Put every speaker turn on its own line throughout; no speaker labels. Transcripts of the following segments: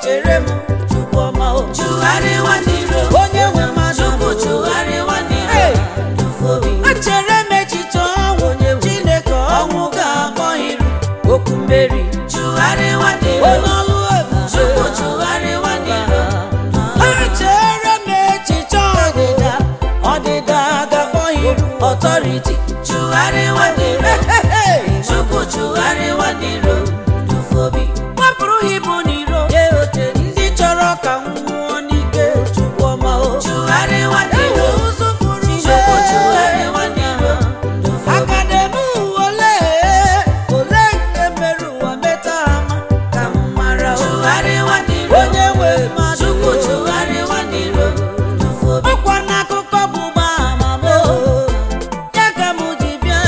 chere m chukwu ọma o
chụgharịwa n'iro
onye nwe mmadụ
chukwu chụgharịwa n'iro
Hey!
ndufobi
echere m echiche ọnwụ chineke ọnwụ ga-akpọ iru okwu mmeri
chụgharịwa n'iro
onye ọlụ ebube
chukwu chụgharịwa n'iro
echere m echiche ọdịda ọdịda ga-akpọ iru ọtọriti
chụgharịwa n'iro chukwu chụgharịwa n'iro ndufobi
wepụrụ ibu n'iro nye oche ndị chọrọ ka m nwụọ n'ike chukwu ọma o
chụgharịwa n'iro
ewu ụzụ pụrụ
chukwu chụgharịwa n'iro ndufobi
akademi ole ole nke mere ụwa meta ama ka m mara o.
chụgharịwa n'iro
onye nwe mmadụ
chukwu chụgharịwa n'iro ndufobi
ọkwa n'akụkọ bụ gbama m ya ka m ji bịa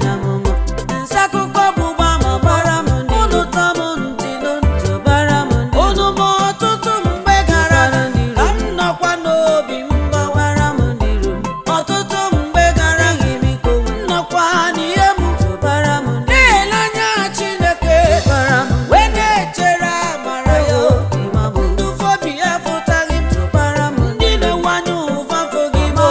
nsa akụkọ bụ gbama gbara m unu tọ m ntị n'ntị bara m unu ma ọtụtụ mgbe gara ka m nọkwa n'obi m gbawara m ọtụtụ mgbe gara m nọkwa n'ihe m na-ele anya Chineke wee na-echere amara ya ndụfobi ya fụtaghị m ndị na-enwanye ụva fụghị m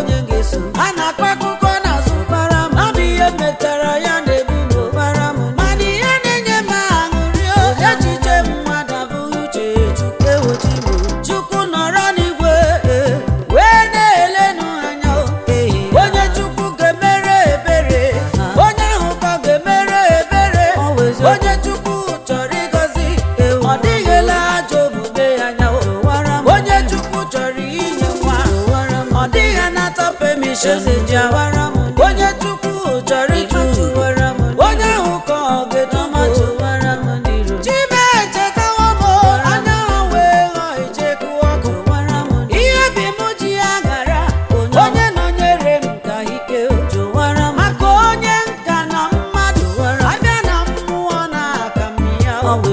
a na-akọ akụkọ n'azụ ọ bụ ihe metara ya na-ebu m mana ihe na-enye m aṅụrị o, echiche mmadụ abụghị uche Chukwu ewochi m Chukwu nọrọ n'igwe eh, wee na-elenụ anya o. onye Chukwu ga-emere ebere onye ahụ ka ọ ga-emere ebere onye Chukwu chọrọ ịgọzi ọ dịghịla ajọ omume ya anya o. onye Chukwu chọrọ inye nwa ọ dịghị anata permission ya onye Chukwu chọrọ ịtụtụ onye ahụ ka ọ ga-edomatụ Chime echetawo m anya ha wee ghọọ icheku ọkụ ihe bi m ji ya gara onye nọnyere m ka ike maka onye nka na mmadụ abịa na mmụọ na aka m ya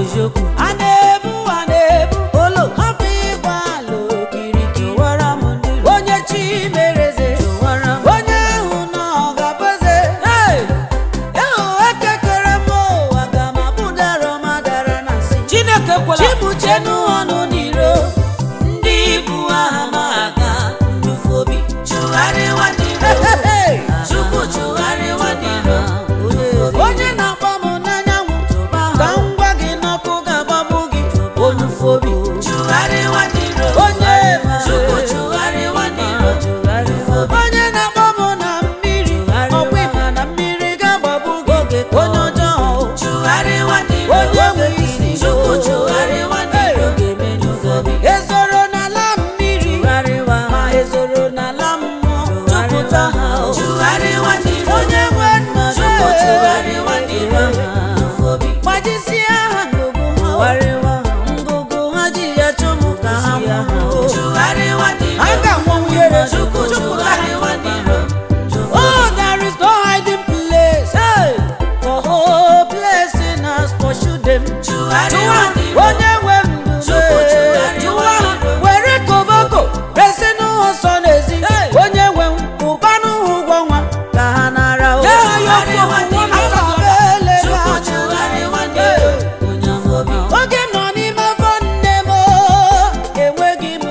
a na-ebu a na-ebu olo hapụ ịgba ala okirikiri onye chi mereze onye ahụ na ọ ga-abụze Hey! Ehu ekekere m ụwa ga ma bụdara madara na nsị
chineke kwela
chibuchenu ọnụ n'iro ndị ibu aha ma aga
ndufobi chụgharịwa n'iro chukwu chụgharịwa n'iro ndufobi
onye na-akpọ m n'anyanwụ ka m gwa gị n'ọkụ ga-agbagbu gị onufobi
chụgharịwa n'iro
onye
chukwu chụgharịwa n'iro ndufobi
onye na-akpọ m na mmiri ọkwa ịma na mmiri ga-agbagbu gị onye ọjọọ
chụgharịwa n'iro
onye nwe isi
chukwu chụgharịwa n'iro ndufobi
ezoro n'ala mmiri ma ezoro n'ala mmụọ jupụta ha o.
chụgharịwa n'iro
onye nwe nna
chukwu chụgharịwa n'iro ndufobi
gbajisie ha ngụgụ ha ngụgụ ha ji ya chụmụ ka ha nwụrụ
chụgharịwa n'iro
ha ga-anwụ ihere
chukwu
chụpụta ha
chụgharịwa n'iro ndufobi
Oh, there is no hiding place. Hey! For hopelessness has pursued them.
chụgharịwa n'iro
Onye nwe
Chukwu
ndụ
chụgharịwa n'iro.
were koboko resi n'ụzọ nsọ n'ezi onye nwe m ụbanụ ha ụgwọ nwa ka ha nara o
Chụgharịwa n'iro.
Aka m ele
chukwu
ha
chụgharịwa
anya.
n'iro ndufobi
oge m nọ n'ime afọ nne m o, enweghị m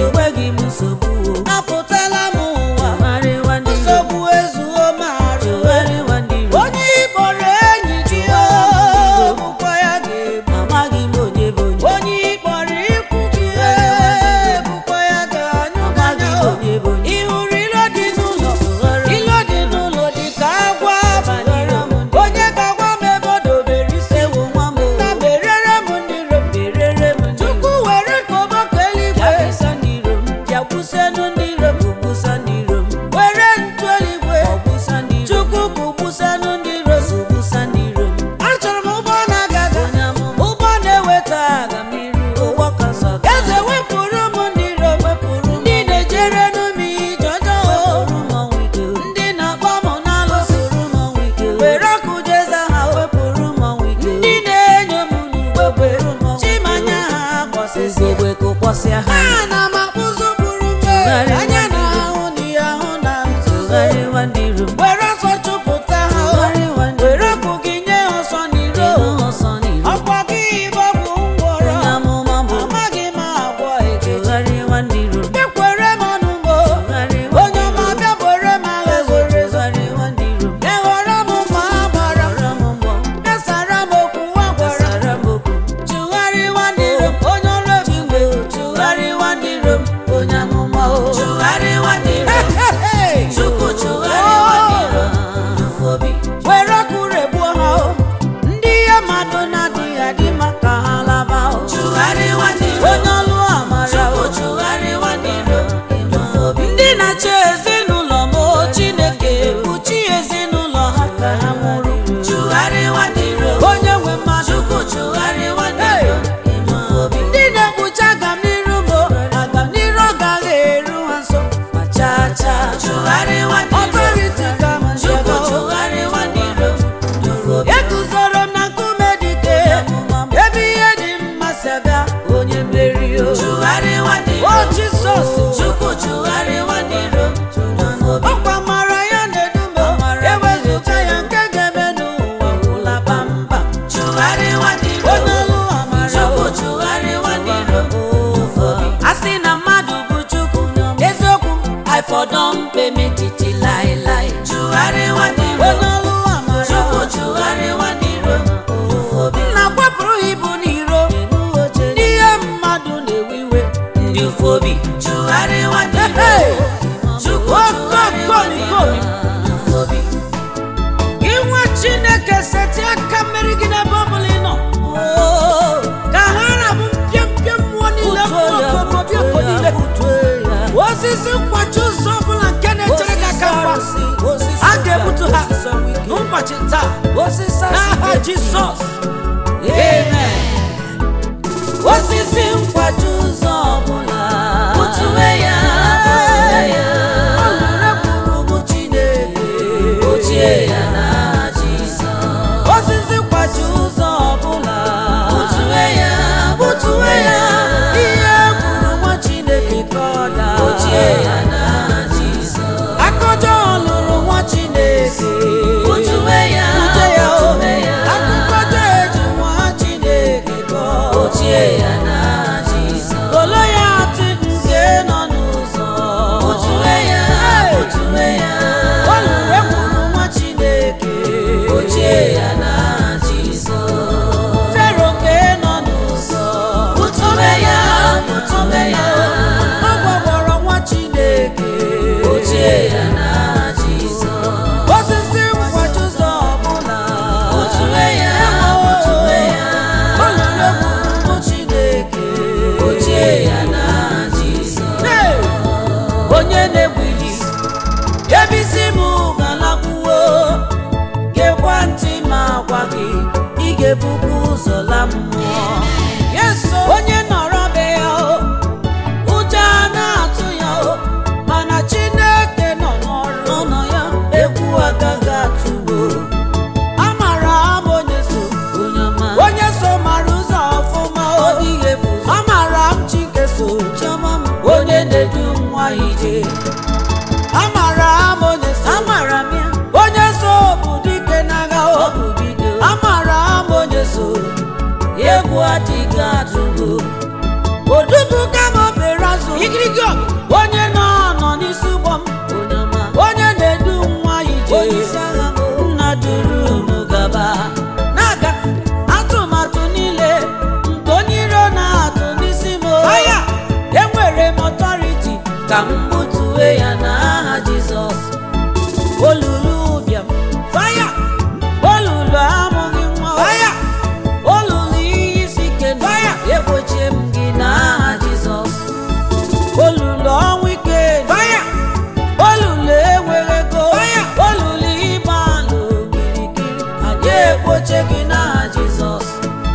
nsogbu apụtala m ụwa nsogbu ezuo m arụ onye ịkpọrọ enyi gị o bụkwa ya ga-egbu onye ịkpọrọ ikwu gị e bụkwa ya ga-anyụ gị anya o. ị hụrụ ilo dị n'ụlọ ilo dị n'ụlọ dị ka agwa abalị onye ga-agwa m ebe o dobere isi nna merere m ndị iro m chukwu were koboko eluigwe bịagbusenu ndị iro m were ntu eluigwe chukwu kụgbusenu ndị iro m achọrọ m ụgbọ na-agaga ụgbọ na-eweta aga eze wepụrụ m ndị iro ndị na-ejere m ije ọjọọ ndị na-akpọ m n'alụsị were ọkụ jeza ha ndị na-enyo m n'ugbe chimanya ha kpọsịsịa ana m akpụzụ bụrụ m anya na ahụ na ihe ahụ na nzuzo were ọsọ chụpụta ha o. were ọkụ gị nye ọsọ n'iro ọkwa gị bụ ọgwụ ngwọrọ ama
fọdọ mkpe metiti laịlaị chụgharịwa n'iro
onye ọlụ amara
chukwu chụgharịwa n'iro obi
nna kwapụrụ ibu n'iro n'ihe mmadụ na-ewe iwe
ndị ufobi chụgharịwa n'iro
Hey!
chukwu chụgharịwa
Okokomi,
n'iro obi
inwe chineke seti aka mmeri gị n'ebe ọ bụla ị nọ ka ha rabụ mpịampịa mmụọ niile mmụọ okomobịoko niile osisi nkwachi ụzọ ọbụla nke na-echere gị aka mgba a ga-egbutu ha n'ụbọchị taa n'aha jizọs
amen osisi nkwaji ụzọ ọbụla butue ya butue ya ụmụ chineke ochie ya na jizọs
osisi nkwachi ụzọ ọbụla
butue ya butue ya
ihe kwuru nwa chineke ka ọ daa
ochie ya na jizọs
akọjọ lụrụ nwa chineke
butue ya
Bute ya o.
butue ya
akụkọjọ eji nwa chineke gọọ
ochie ya na jizọs
Kolo ya atị nke nọ n'ụzọ
butue ya
Hey!
butue ya
Ọ lụrụ ekwuru nwa chineke
ochie ya na jizọs
fero nke nọ n'ụzọ
butue ya butue ya
ọ gwagwọrọ nwa chineke
ochie ya na jizọs
osisi nkwachi ụzọ ọbụla
butue ya butue ya
Ọ lụrụ ekwuru nwa chineke
ochie ya na jizọs
Hey! onye na-egbili ebe isi m galakwuo gekwa ntị ma gwa gị ị ga-ebubu ụzọ la mmụọ onye nọrọ be ya o, ụjọ a na-atụ ya o, mana chineke nọ n'ọrụ nọ ya egwu agaghị atụgo amara m onye so
onye ọma
onye so mara ụzọ ọfụma
ọ
o
dịghị efu
amara m chike so
chiọma m
onye na-edu nwa ije amara m onye so
amara m ya
onye so bụ dike n'agha
ọ
o
bụ bido
amara m onye so
egwu adịghị atụgo
odubuga m obere azụ igirigi ọgụ onye nọ nọ n'isi ụgbọ m
onye ọma
onye na-edu nwa ije
onye isi agha m
nna duru unu gaba na-aga atụmatụ niile nke onye iro na-atụ n'isi m o. enwere m ọtọriti
ka m butue ya n'aha jizọs
olulu ụbịam faya olulu amụghị nwa faya olulu ihe isi ike faya
egbochie m gị n'aha jizọs
olulu ọnwụ ike faya olulu enweghị ego faya olulu ịgba alụ kirikiri anyị ekpoche gị n'aha jizọs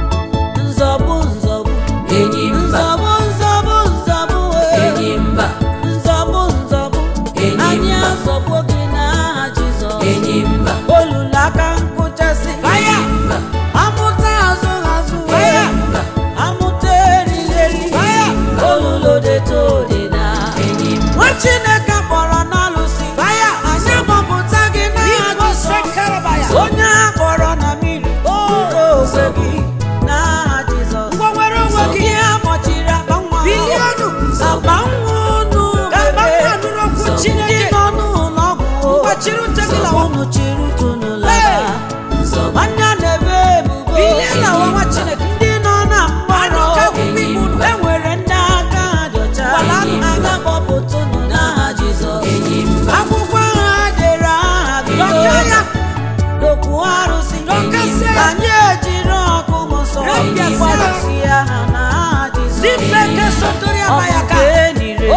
nzọbụ nzọbụ
enyi mba
nzọbụ nzọbụ nzọbụ ee.
enyi mba
nzọbụ nzọbụ
Enyi
anyị
mba.
azọgbu gị n'aha jizọs
enyi mba
olulu aka nkụchasị
enyi mba
amụta azụ azụ
enyi mba
amụta erighị eri olulu deto odida
enyi mba
nwa chineke kpọrọ n'alụsị anyị gbapụta gị n'aha jizọs onye a kpọrọ na mmiri udo onwe gị n'aha jizọs ngwanwere onwe gị ihe akpọchiri akpa nwa biliọnụ akpa nwa unu ndị nọ n'ụlọ ọgwụ unu chiri utunu laba
nzọba
nwanne a na-ebe ebubo ndị nọ na mgbarụ enwere ndị aka ha dị ọcha aga kpọpụtụnụ n'aha jizọs
enyi mba
akwụkwọ ha dere aha gị dokwu arụsị anyị ejiri ọkụ mụsọ gbarụsi ya ha n'aha jizọs ọ bụ nke enire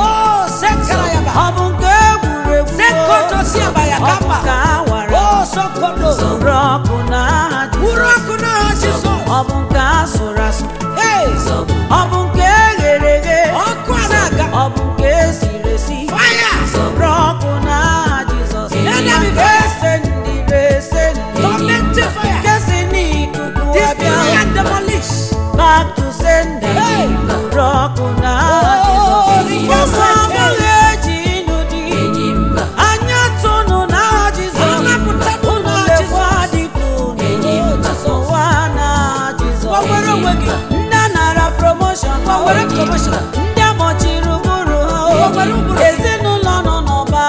ọ bụ nke egwuregwu ọ bụ nke awara zụrụ ọkụ n'aha jizọs ọ bụ nke asụrụ asụ
nzọba
ọ bụ nke eghere eghe ọ bụ nke esiri esi zụrụ ọkụ n'aha jizọs nke esendịrị esendị nke si n'ikuku abịa back to sender zụrụ ọkụ n'aha jizọs ụmụ abụghị eji ịnụ di
enyi mba
anya tụnụ n'aha jizọs unu lekwa dịka
Enyi m
unu
Jizọs.
ụwa n'aha jizọs
Enyi m
ndị a nara promotion ndị amọchiri ụbụrụ ha ezinụlọ nọ n'ọba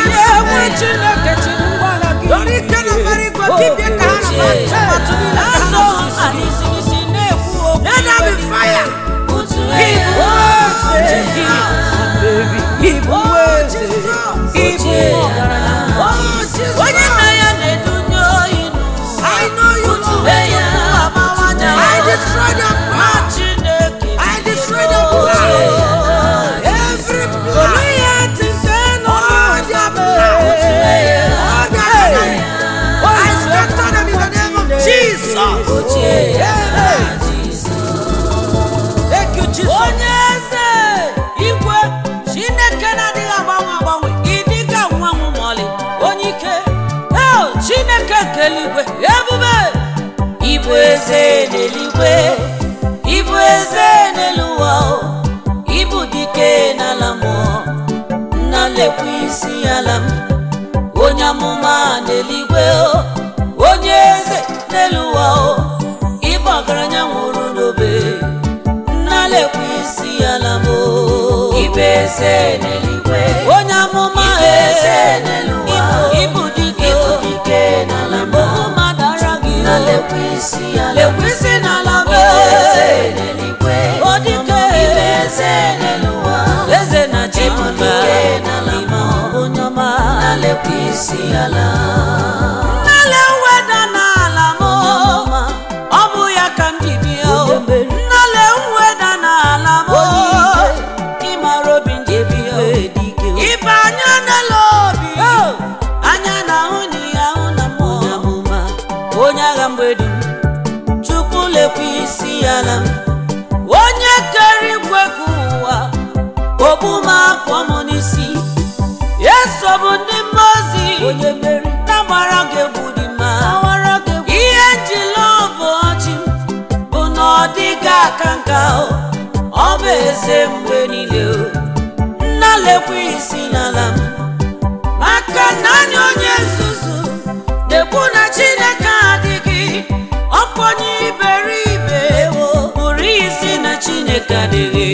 onye nwe chineke chiri ngwala gị
Dọrọ ike na mbara igwe bibie ka ha na
Ochie.
atụmatụ niile ka ha
azụ
na-asụsụ
ha n'isi n'isi na-ekwu okwu
Let there be fire.
otu
Ibu
eze
eze Ibu eze Ibu ọgaranya onye nna ya na-edunye oyi n'ụwa
I know you,
otu
Lord.
eye amawanya
I destroy the
ma
plan.
chineke
I destroy the plan. Every plan.
Goliath nke nọ
All their plan. All their plan. I scatter them in the name of Jesus.
ochie
Amen.
Thank you, Jesus. onye eze igwe chineke na-adịghị agbanwe agbanwe ịdịga nwanwu mọlị onye ike Oh, chineke nke eluigwe ebube ịbụ eze n'eluigwe ịbụ eze n'elu ụwa o. ịbụ dike n'ala mmụọ nna lekwa isi ala m onye amụma n'eluigwe o onye eze n'elu ụwa o ịbụ ọgaranya nwụrụ n'obe nnalekwa isi ala m o.
ibe eze n'eluigwe
onye amụma
Ibe eze n'elu ụwa.
ịbụ dike
ịbụ dike n'ala
Igbo
mmụọ
mmadụ ara gị o.
na-lekwa isi ala
lekwa isi n'ala m
ibe eze n'eluigwe
o dike
ibe eze n'elu ụwa
eze na
ịbụ
chimba
dike n'ala mmụọ
onye ọma
na-lekwa isi ala
nnale weda n'ala m ọ bụ ya ka m ji bịa o nnale weda n'ala m ịmara obi m ji bịa o ibe anya n'ele obi anya na-ahụ na ihe ahụ na mmụọ onye agha mgbede m chukwu lekwa isi ala m onye kere igwe ka ụwa ogbu m akpọ m n'isi eso bụ ndị mmụọ ozi na-agbara gị egwu dị mma ihe njila ọbụ ọchị m bụ na ọ dịghị aka nka o ọ bụ eze mgbe niile o nna lekwa isi n'ala m maka na anya onye nzuzu na-ekwu na chineke adịghị ọkpọnye iberibe pụrụ isi na chineke adịghị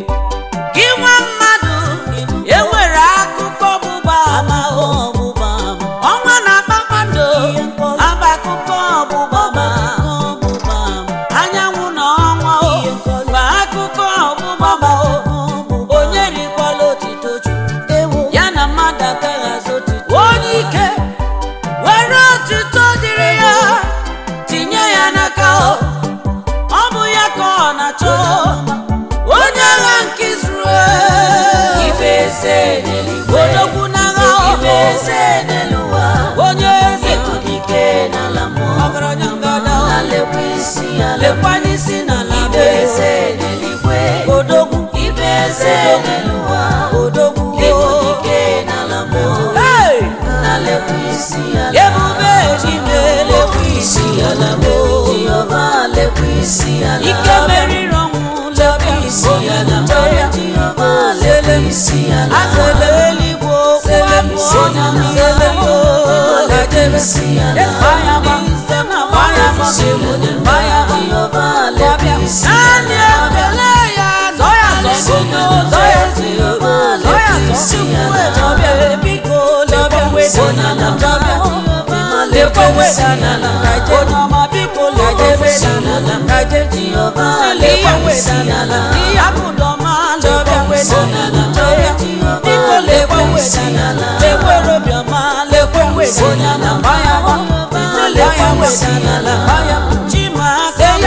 gị nwa mmadụ enwere akụkọ ọgbụgba ama ọgbụgba ọnwa na kpakpando aba akụkọ ọgbụgba ama anyanwụ na ọnwa o bụ akụkọ ọgbụgba ama o onye rikwala otito chukwu ya na mmadụ agaghị azụ otito onye ike were otito dịrị ya tinye ya n'aka o ọ bụ ya ka ọ na-achọ onye agha nke Izrel
ibe eze n'eluigwe
odogwu n'agha
ibe eze n'elu ụwa
onye eze
ịbụ dike n'ala mmụọ
ọgaranya ngada
na-lekwa isi ala
lekwanye isi n'ala
ibe
be
eze n'eluigwe
odogwu
ibe eze n'elu ụwa
odogwu
ịbụ dike n'ala mmụọ
Hey!
na-lekwa isi ala
ebube ejide lekwa isi ala m
Jehova lekwa isi ala
ike meriri ọnwụ lekwa isi ala m
Jehova lekwa isi ala
azele eluigwe okwu abụọ na mselelo
lekwa isi ala
gbaya gba gbaya gba gbaya gba
Jehova lekwa isi
naanị ekele ya zọ ya zọgbugo zọ ya
Jehova
zọ ya
lekwa isi
zọchukwu
ala
ejọbịa biko lekwa weda n'ala jọbịa lekwa weda n'ala onye ọma biko lekwa weda n'ala
Jehova
sili ihe
lekwa isi
weda n'ala
ala
ihe akụdọma jọbịa weda n'ala jọbịa biko lekwa weda n'ala lekwa obiọma lekwa weda n'ala gbaya gba ise lekwa weda n'ala gbaya chima aka ya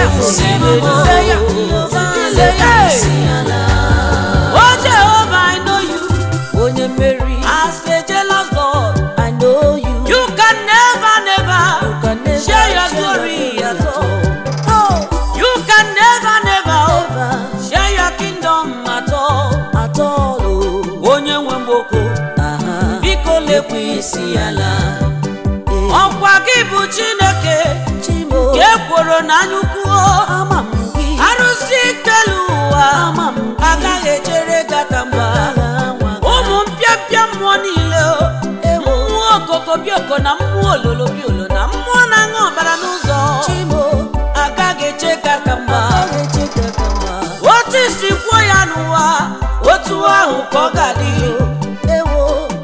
se ya se ya Oh Jehovah, I know you.
Onye mmeri,
As a jealous God,
I know you.
you can never, never
can never
share your
share
glory
your
at
glory
all. You can never, never
Never
share your kingdom at all.
at all. Oh,
Onye nwe mgboko,
aha.
biko lekwa isi ala.
Eh,
Ọkwa gị bụ Chineke,
Chimo,
ka ekworo na anyụkwuo.
ama m gị.
Arụsị ikelu ụwa,
Ama m gị.
agaghị echere gata mgba.
Agha nwa gị.
ụmụ mpịapịa mmụọ niile o.
Ewo.
mmụọ okoko bioko na mmụọ ololo biolo na mmụọ na-aṅụ ọbara n'ụzọ
Chimo,
agaghị eche ka ka mma
agha echeta ka mma.
otu isi kwuo ya n'ụwa otu ahụ ka ọ ga-adị
Ewo,
otu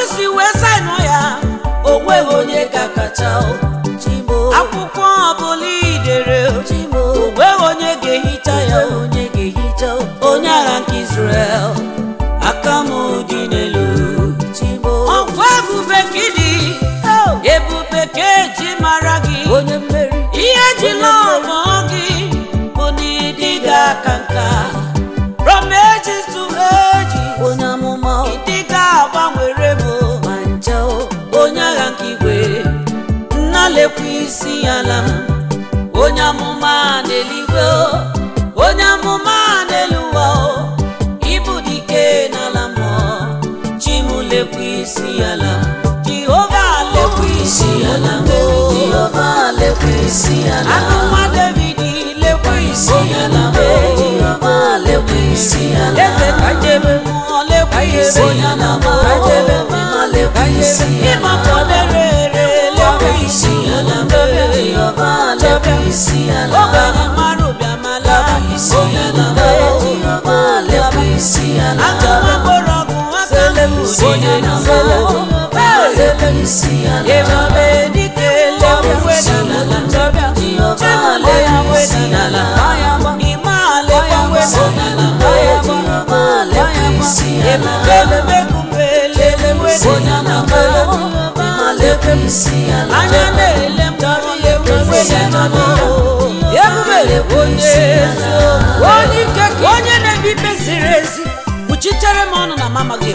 si wee saịnụ ya o nweghị onye ga-akacha o.
Chimo
akwụkwọ ọbụla idere o
Chimo
nweghị onye ga-ehicha ya o.
onye ga-ehicha
onye agha nke Israel aka m dị n'elu
Chimo
ọkwa ebube ka ịdị ebube ka eji mara gị
onye mmeri
ihe ejila ọmụ gị bụ na ịdị ga-aka nka from ages to ages
onye amụma
ịdị ga-agbanwere m
ma ncha o
onye agha nke igwe nna lekwa isi ala m onye amụma n'eluigwe o, onye amụma n'elu ụwa o ịbụ dike n'ala mmụọ chi m lekwa isi ala jehova lekwa isi ala m o.
Jehova lekwa isi ala
Anụma David lekwa isi ala m o.
Jehova lekwa isi ala
eze ka jebe mmụọ lekwa isi ala m o.
Jehova lekwa isi ala
ịma kpọdere ere lekwa isi ala m o.
Jehova lekwa isi ala
ogbenye mara ụbịamala isi ala m o.
Jehova lekwa isi ala
Achọwa mgbọrọgwụ aka m
onye
na
na Jehova lekwa isi ala
ebube dike lekwa n'ala chọbịa
Jehova lekwa isi ala
ime ala lekwa n'ala
Jehova lekwa isi ala
ebube lekwa
onye na Jehova lekwa isi ala
anya na-ele m chọrọ ya ekwe ya n'ọnụ ebube onye ezi onye ike ka onye na-ebi ikpe ziri ezi kpuchitere m ọnụ na mama gị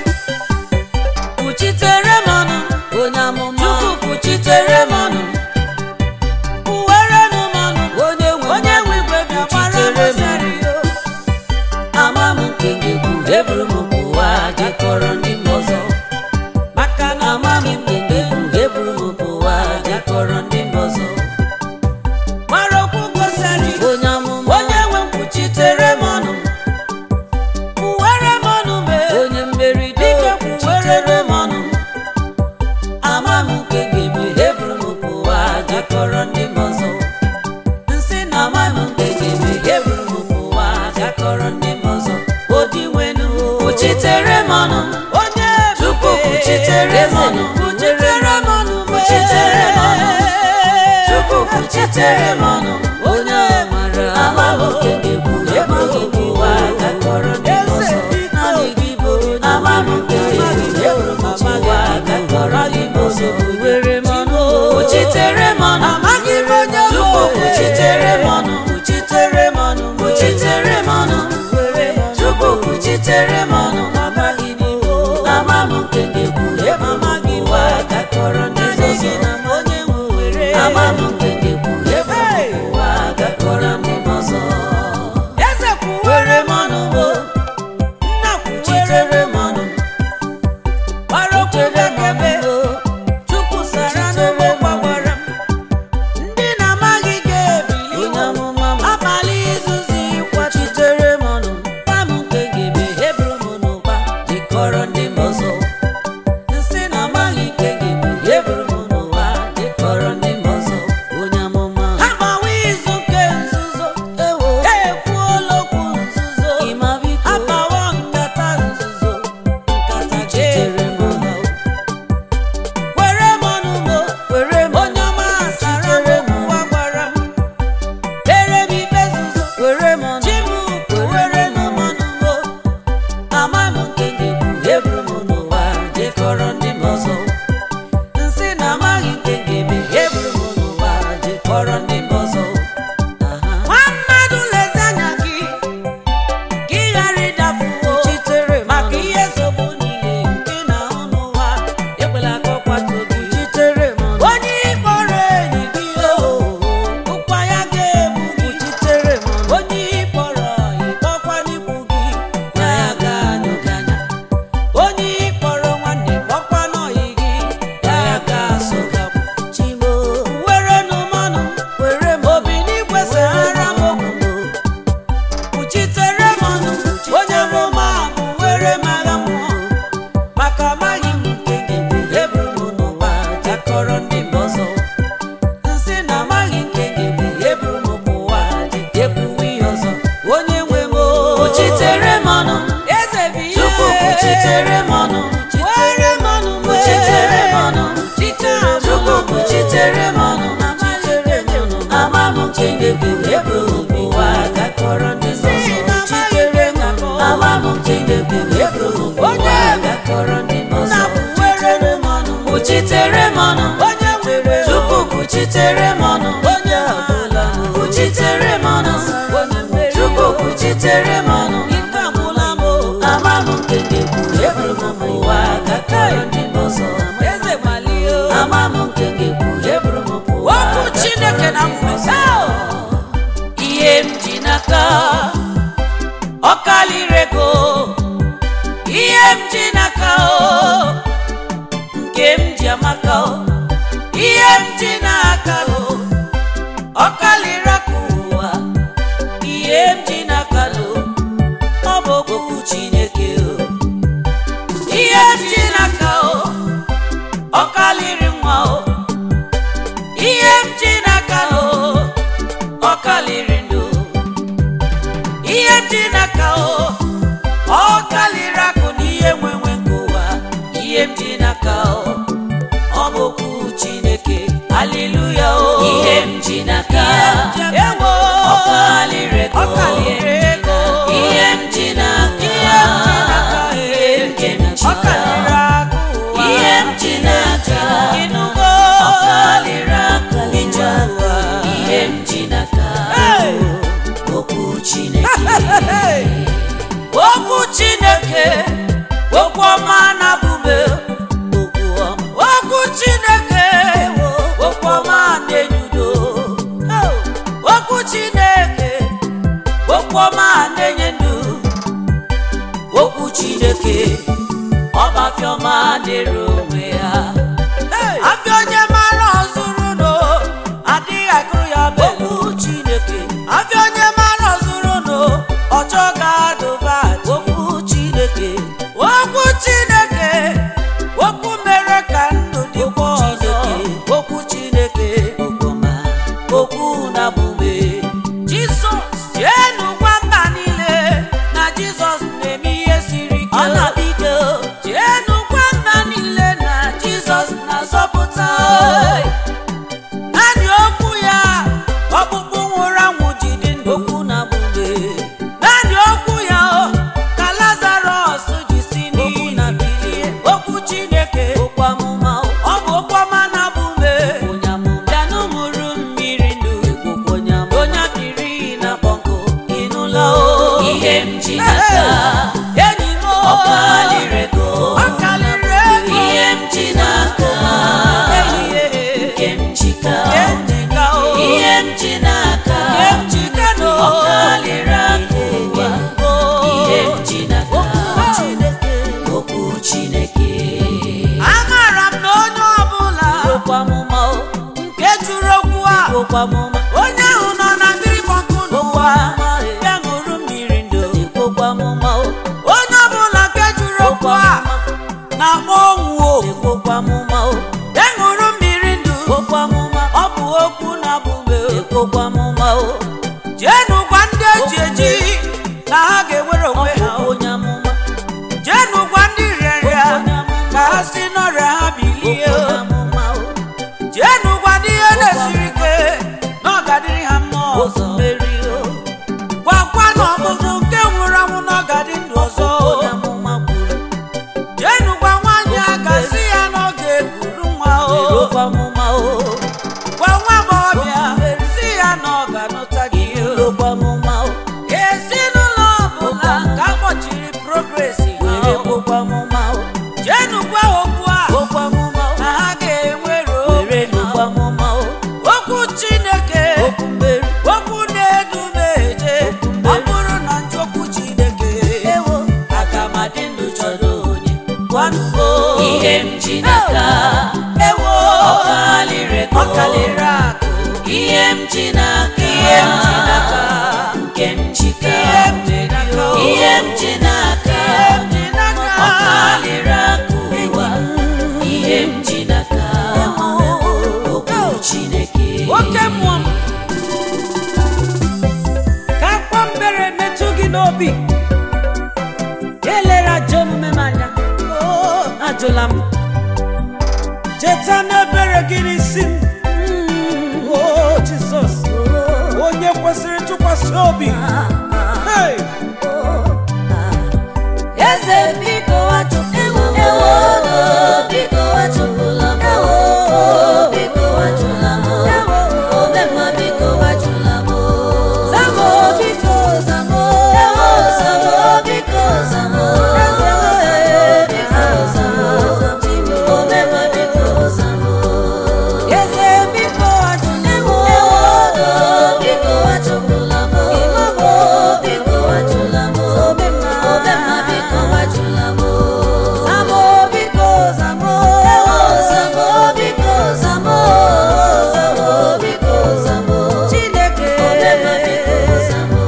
kpuchitere m ọnụ
onye amụma
chukwu kpuchitere m ọnụ kpuwere m ọnụ
onye nwe
onye nwe igwe bịa gbara m sari
ama m nke ga-ekwu eburu m pụwa jekọrọ ndị mba ọzọ
maka na
ama m nke ga-ekwu eburu m pụwa jekọrọ ndị mba ọzọ
mara okwu gosari
onye amụma
onye nwe m kpuchitere m ọnụ kpuwere m ọnụ mee
onye mmeri
dike kpuwere m ọnụ
ama m nke ga-eme eburu m pụwa jekọrọ ndị mba ọzọ
nsị na
ama m nke ga-eme eburu m pụwa jekọrọ ndị mba ọzọ
odi nwenu
kpuchitere m ọnụ
onye
Chukwu kpuchitere m ọnụ
kpuchitere m ọnụ
Kpuchitere m ọnụ. Chukwu kpuchitere m ọnụ onye mara ama m nke ga-ekwu eburu m pụwa jekọrọ ndị mba ọzọ naanị gị bụ onye ama m nke ga-ekwu eburu m pụwa jekọrọ ndị mba ọzọ were m ọnụ kpuchitere m ọnụ
amaghị m onye bụ
Chukwu
onye.
kpuchitere m ọnụ kpuchitere m ọnụ kpuchitere m ọnụ Chukwu kpuchitere m ọnụ amaghị n'ihu ama m nke ga-ekwu eburu m pụwa jekọrọ ndị mba ọzọ
onye nwe were
ama m nke ga-ekwu eburu m pụwa jekọrọ ndị mba ọzọ
eze kwuwere m ọnụ bụ nna kwuwere m ọnụ gbara okwu gakebe chukwu sara n'ụgbọ gbawara m ndị na-amaghị ga-ebili
onye amụma m
abalị izuzi
kwachitere m ọnụ gwa m nke ga-eme eburu m n'ụba jikọrọ ndị mba ọzọ nsị na amaghị nke ga-eme eburu m n'ụwa jikọrọ ndị mba ọzọ onye amụma
agbawa izu nke nzuzo
ewo
ekwuola okwu nzuzo
ịma biko
agbawa nkata nzuzo
nkata chitere m ọnụ
were m ọnụ mo
were m
onye ọma sara m
Chitere m
ụwa gwara m dere m ikpe nzuzo
were m ọnụ
chi m kwuwere m ọnụ mo
ama m nke ga-ekwu eburu m n'ụwa jekọrọ ndị mba ọzọ nsị na amaghị nke ga-eme eburu m n'ụwa jekọrọ ndị mba ọzọ aha
nwa mmadụ lezi anya gị ka ị ghara ịdafuo
chitere m
maka
ọnụ
ihe nsogbu niile nke na-ahụ n'ụwa
ekwela ka ọ kwatuo gị chitere m ọnụ
onye ịkpọrọ enyi gị o ụkwa ya ga-egbu gị
chitere m ọnụ
onye ịkpọrọ ịkpọkwa n'ikwu gị
na ya ga-anyụ gị anya
onye ịkpọrọ nwanne kpọkwa n'ọyị gị
na ya ga-asụ gị akwụ chimo
were n'ụmọnụ
were m
obi n'igwe sahara m okwu kpuchitere m ọnụ onye roma bụ were m agha mmụọ maka amaghị m nke ga-eme
eburu m n'ụwa jekọrọ ndị mba ọzọ nsị na amaghị nke ga-eme eburu m pụwa jekwuwe ihe ọzọ onye nwe m kpuchitere m ọnụ
eze bụ ihe
Chukwu kpuchitere m ọnụ
were m ọnụ
chitere m ọnụ chitere m ọnụ ama m nke ga-ekwu ebe ụwa gakọrọ ndị nsọ chitere m ọnụ ama m nke ga-ekwu ebe ụwa gakọrọ ndị nsọ chitere m ọnụ kwuchitere m ọnụ
onye nwere
tupu kwuchitere m ọnụ
onye ọbụla
kwuchitere m ọnụ
onye nwere
tupu kwuchitere m ọnụ
ikpe agwụla m o.
ama m nke ga-ekwu ebe ụwa gakọrọ ndị nsọ
eze gbalie o.
ama m nke ga-ekwu ebe ụwa
okwu chineke na mmesa
ihe m ji n'aka ọ kalịrị ego ihe m ji n'aka o nke m ji amaka o ihe m ji n'aka o ọ kalịrị aka ụwa ihe m ji n'aka o ọ bụ okwu chineke o ihe m ji n'aka o ọ kalịrị nwa o ihe m ji n'aka o ọ kalịrị ndụ ihe m ji n'aka o ọ kalịrị akụ na ihe nwenwe nke ụwa ihe m ji n'aka o ọ bụ okwu chineke haleluya o ihe m ji n'aka
ewo
ọ kalịrị ego
ọ kalịrị ego
ihe m ji n'aka
ihe m ji n'aka
ihe nke m ji
ọ kalịrị
n'aka
akụ ụwa
ihe m ji n'aka
ịnụgo
ọ kalịrị akụ
ije ụwa
ihe m ji n'aka
Hey!
okwu chineke
Hey!
okwu chineke okwu ọma na-abụbe okwu ọma okwu chineke okwu ọma na-enyudo okwu chineke okwu ọma na-enye ndụ okwu chineke ọbafiọma dịrị onwe ya afịa onye mara ọzụrụ no adịghị akụrụ ya bụ okwu chineke afịa onye mara ọzụrụ no ọchọ ga-adụba okwu chineke okwu chineke okwu mere ka ndụ dịkwa ọzọ okwu chineke okpoma okwu na-abụbe jizọs jeenu gwa mba niile na jizọs na-eme ihe siri ike ọ na-abịa ike jeenu gwa mba niile na jizọs na-azọpụta naanị okwu ya ọkpụkpụ nwụrụ anwụ ji dị ndụ okwu na-abụbe naanị okwu ya o, ka lazarọs ji si n'iyi na bilie okwu chineke okwu amụma ọ bụ okwu ọma na-abụbe bịanụ mụrụ mmiri ndụ onye biri na bọnkụ ịnụla o ihe m ji n'aka enyi m o,
Ọ kalịrị ego.
ọ kalịrị ego ihe m ji n'aka nke m jika ihe m ji n'aka ọ kalịrị aka ụwa ihe m ji n'aka okwu chineke
amara m na onye ọbụla nke jụrụ okwu a onye ahụ nọ na mmiri gbọnkụ n'ụwa ya ṅụrụ mmiri ndụ onye ọbụla nke jụrụ okwu a na-akpọ ọnwụ o ya ṅụrụ mmiri ndụ ọ bụ okwu na-abụbe jeenụ gwa ndị eji eji na ha ga-ewere onwe ha o. jeenụ gwa ndị rịarịa ka ha si n'ọrịa ha bilie o. jeenụ gwa ndị ihe na-esiri ike na ọ ga-adịrị ha mma ọzọ gwakwa na ọmụmụ nke nwụrụ anwụ na ọ ga-adị ndụ ọzọ jeenụ gwa nwaanyị a ga-asị ya na ọ ga-ekuru nwa o gwa nwa agbọghọbịa si ya na ọ ga-anụta gị o ezinụlọ ọbụla ka akpọchiri progresi ha o. jeenụ gwa okwu a na ha ga-enwere obi ha o. okwu chineke okwu na-edu m eje ọ bụrụ na njọkwu chineke aga m adị ndụ chọrọ onye gwanụgo
ihe m ji n'aka
ewo
ọ kalịrị ego.
ọ kalịrị akụ
ihe m ji n'aka
ihe m ji n'aka
nke m jika
ihe m ji n'aka o.
ihe m ji n'aka
ihe m ji n'aka
ọ kalịrị aka ụwa ihe m ji n'aka okwu chineke
oke mmụọ m ka akwa mbere metụ gị n'obi elere ajọ omume m anya O, ajụla m cheta n'ebere gị n'isi m
kwesịrị ntụkwasị obi Hey!
eze biko wachụpụla m ewo biko wachụpụla m ewo biko wachụla m omemma biko wachụla m zamo biko zamo ewo zamo biko zamo biko zamo omemma biko zamo eze biko wachụla m ewo biko wachụpụla m ewo biko wachụla m omemma omemma biko wachụla m zamo biko zamo ewo zamo biko zamo zamo biko zamo chineke omemma biko zamo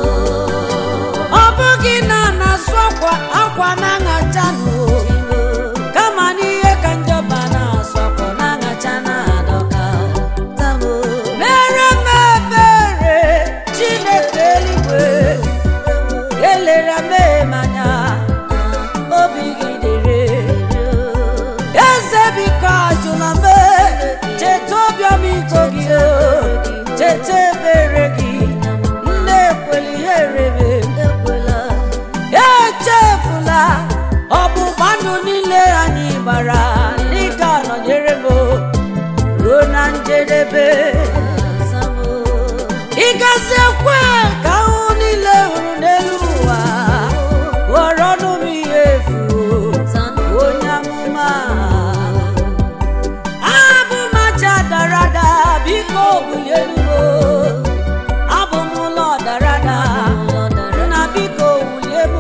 ọ bụghị na a na-asụ akwa akwa na-aṅachanụ kama n'ihe ka njọba na-asụ akwa na-aṅacha na-adọka
zamo
mere m ebere chineke eluigwe elere m anya obi gị dere eze biko ajụla m cheta obiọm iko gị o, cheta ebere gị nne ekwela ihe erebe
ekwela
echefula ọgbụgba ndụ niile anyị gbara dịka nọnyere m ruo na njedebe
zamo
ịgazi ekwe ka ahụ niile hụrụ n'elu ụwa ghọrọ ọnụ m ihe efu onye amụma abụ m aja dara ada biko bulie elugo abụ m ụlọ dara ada nna biko wulie m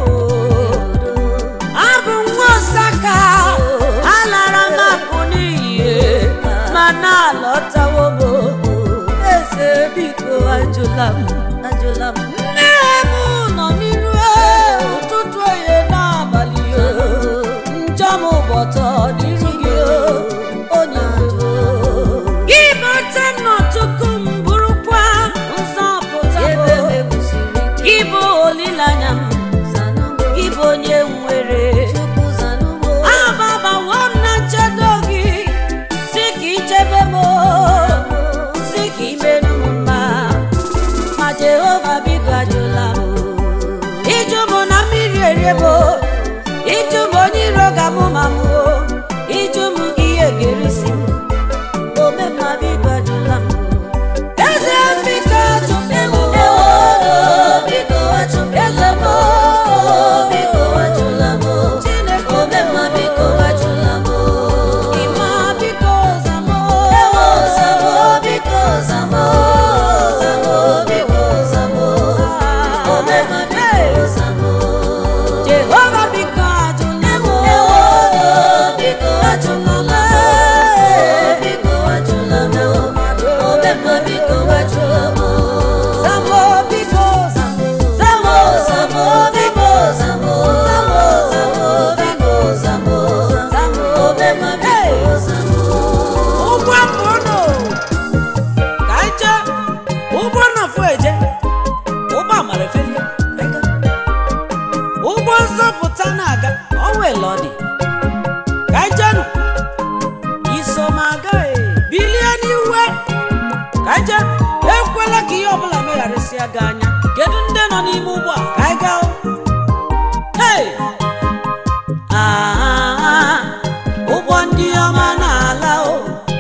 abụ m nwa osaka alara m akụ n'iyi ma na-alọtawo m eze biko ajụla m
ajụla m
nne m nọ n'iru ụtụtụ oye n'abalị njọ m ụbọtọ n'iru gị onye ndu gị bata nnọtụkụ m bụrụkwa nzọpụta
ebe
m
mewusiri ike
gị bụ olileanya m
zanụmo
gị bụ onye nwere
chukwu zanụmo
ababawo m na nchedo gị si ka ichebe m si ka imerụ m mma ma jehova biko ajụla m ịjụ m na mmiri eriebo ịjụ m onye iro ga-amụ ma m o ịjụ m ihe ga-erisi m omemma biko ajụla m eze biko ajụla m
ewo biko wachụpụla m biko wachụla m
Chineke
omemma biko wachụla m
ịma biko zamo
ewo zamo biko zamo zamo biko zamo omemma biko zamo
jehova biko ajụla m
ewo biko wachụpụla m biko wachụla m omemma biko wachụla m
zamo biko zamo
Zamo, zamo, biko, zamo, zamo, zamo, biko, zamo, zamo, obema, biko, zamo.
ụgbọ mbụnụ ka anyị jee ụgbọ nafụ eje ụgbọ amara efelie ụgbọ nzọpụta na-aga ọnwele ọ dị ka anyị jenụ iso m aga e. bilie n'iwe ka anyị jee ekwela ka ihe ọbụla megharịsịa gị anya kedu ndị nọ n'ime ụgbọ a ka anyị gaa o? Hey! Ah, ụgbọ ndị ọma na-ala o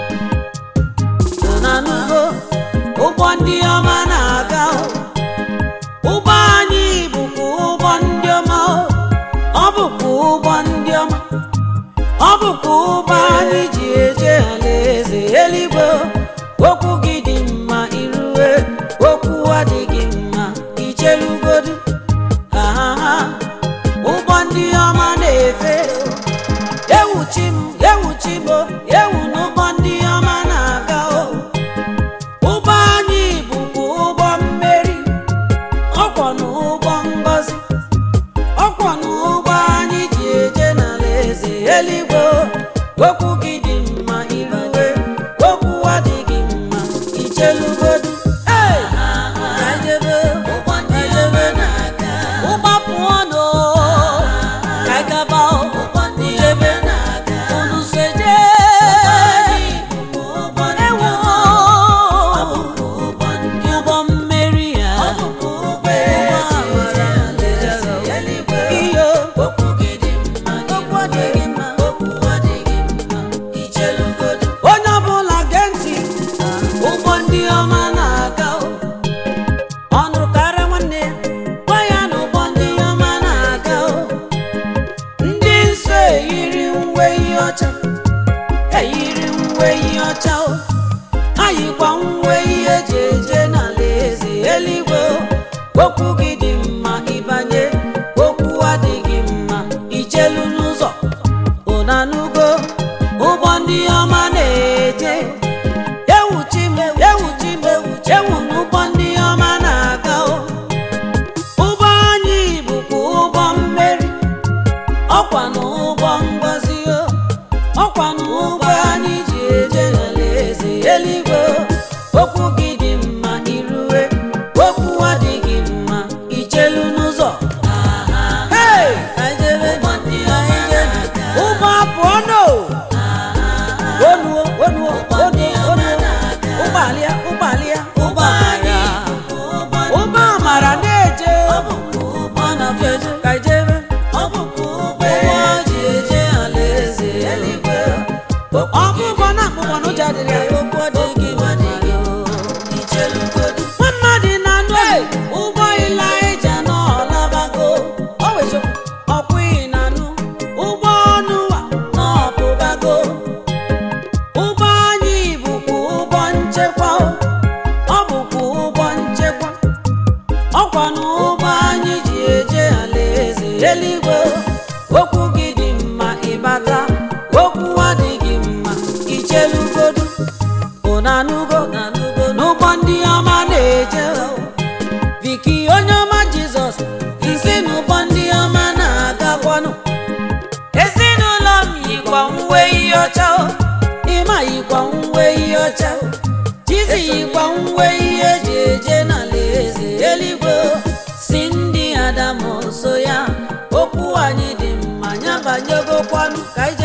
na n'ugbo ụgbọ ndị ọma na-aga o. ụgbọ anyị bụkwa ụgbọ ndị ọma o. ọ bụkwa ụgbọ ndị ọma ọ bụkwa ụgbọ anyị ji eje alaeze eluigwe o. okwu gị dị mma irue okwu adịghị mma ichelugodu ahaha ụgbọ ndị ọma na-efe ewuchi m ewuchi m o, ewu n'ụgbọ ndị ọma na-aga o ụgbọ anyị bụkwa ụgbọ mmeri ọkwọ n'ụgbọ ngọzi ọkwọ n'ụgbọ anyị ji eje n'ala eze eluigwe o. okwu gị dị mma irue okwu adịghị mma ichelugodu Hey! Ka jebe,
Ụgbọ ndị ọma na-aga,
ụgbọ pụọ nụ ka anyị gaba o.
ụgbọ ndị ọma na-aga.
unu seje
Anyị bụkwa ụgbọ ndị
ewo
ọma, ọ bụkwa ụgbọ ndị
ụgbọ mmeri ọcha eyiri uwe ihe ọcha o ayikwa uwe ihe eji eje n'ala eze eluigwe o. okwu gị dị mma ịbanye okwu adịghị mma ichelu n'ụzọ ụnanugo ụgbọ ndị ọma na-eje ewuchi m ewuchi m ewu n'ụgbọ ndị ọma na-aga o ụgbọ anyị bụkwa ụgbọ mmeri ọkwa na ụgbọ ngozi o ọkwa na ụgbọ anyị ji eje n'alaeze eluigwe o. okwu gị dị mma irue okwu adịghị mma ichelu n'ụzọ Hey! ụgbọ apụọ no onuo onuo onuo onuo ụgbọalia ụgbọalia ụgbọamara ụgbọ amara na-eje ka ijebe ụgbọ ji eje alaeze eluigwe ọkụkọ na akpụkpọ n'ụjọ adịrị ya okwu adịghị nwa mmadụ na-anụ ụgbọ ilaija n'ọlabago ọkwụghị na-anụ ụgbọ ọnụwa n'ọpụbago ụgbọ anyị bụkwa ụgbọ nchekwa o. ọ bụkwa ụgbọ nchekwa ọkwa na ụgbọ anyị ji eje alaeze eluigwe o. okwu gị dị mma ịbata okwu adịghị mma ichelugodu ụnanugo n'ụgbọ ndị ọma na-eje o. Viki onye ọma Jizọs isi n'ụgbọ ndị ọma na-agakwanụ ezinụlọ m yikwa uwe ihe ọcha o ịma yikwa uwe ihe ọcha o Chizi yikwa uwe ihe eji eje n'ala eze eluigwe o. si ndị Adamu so ya okwu anyị dị mma nyabanyegokwanụ ka anyị